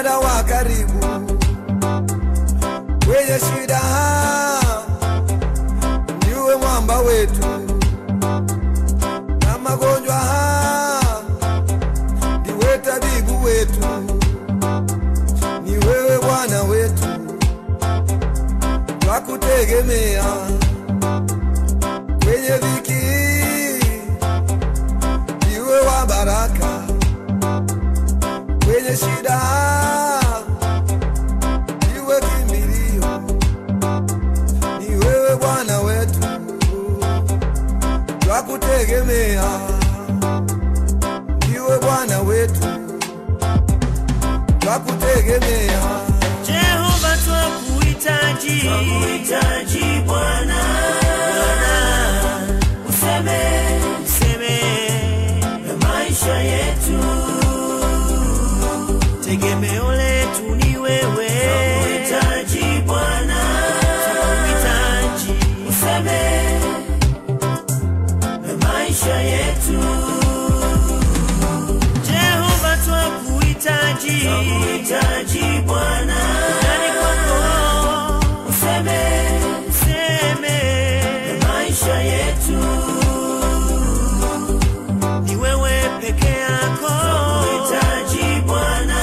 msaada wa karibu kwenye shida, ndiwe mwamba wetu na magonjwa, ndiwe tabibu wetu, ni wewe Bwana wetu, twakutegemea kwenye dhiki, ndiwe wa baraka kwenye shida, ndiwe kimbilio, ni wewe Bwana wetu, twakutegemea, ndiwe Bwana wetu, twakutegemea. Jehova twakuhitaji, Twakuhitaji Bwana, useme useme maisha yetu. tegemeo letu ni wewe, Twakuhitaji Bwana, twakuhitaji useme maisha yetu. Jehova twakuhitaji, Twakuhitaji Bwana, ndani kwako useme useme maisha yetu. ni wewe peke yako Twakuhitaji Bwana,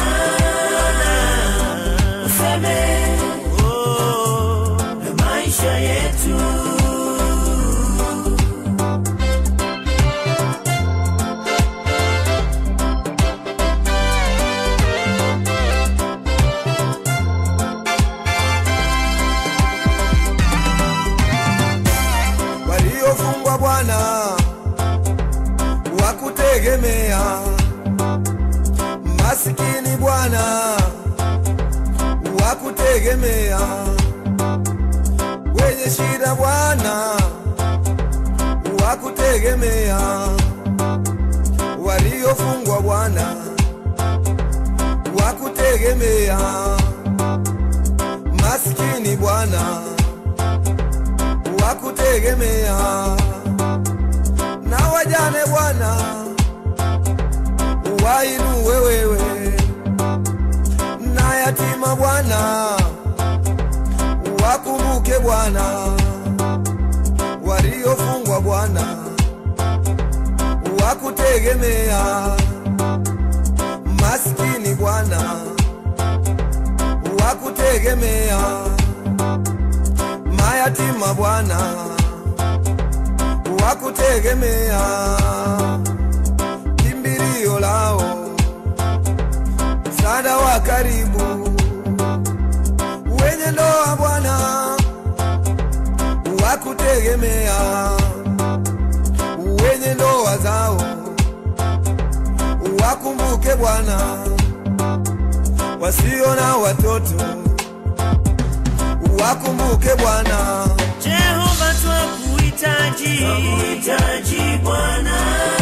useme Oh, maisha yetu. waliofungwa Bwana wakutegemea, masikini Bwana wakutegemea, wenye shida Bwana wakutegemea, waliofungwa Bwana wakutegemea, masikini Bwana wakutegemea na wajane Bwana wainuwe wewe, na yatima Bwana wakumbuke Bwana, waliofungwa Bwana wakutegemea, maskini Bwana wakutegemea mayatima Bwana wakutegemea, kimbilio lao, msaada wa karibu, wenye ndoa Bwana wakutegemea, wenye ndoa zao wakumbuke Bwana, wasio na watoto wakumbuke Bwana. Jehova twakuhitaji, Twakuhitaji Bwana,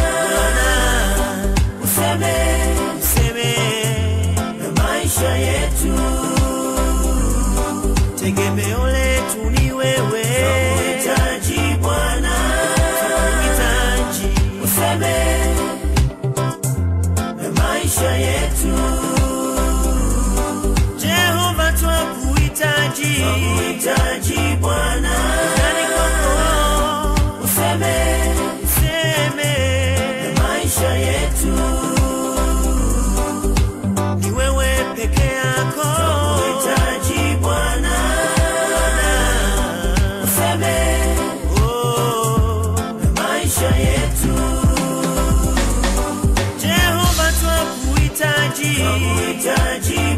useme useme maisha yetu. tegemeo letu ni wewe, Twakuhitaji Bwana, twakuhitaji useme maisha yetu. Jehova twakuhitaji, Twakuhitaji Bwana, ndani kwako useme useme maisha yetu. ni wewe peke yako Twakuhitaji Bwana, useme Oh, maisha yetu. Jehova twakuhitaji, Twakuhitaji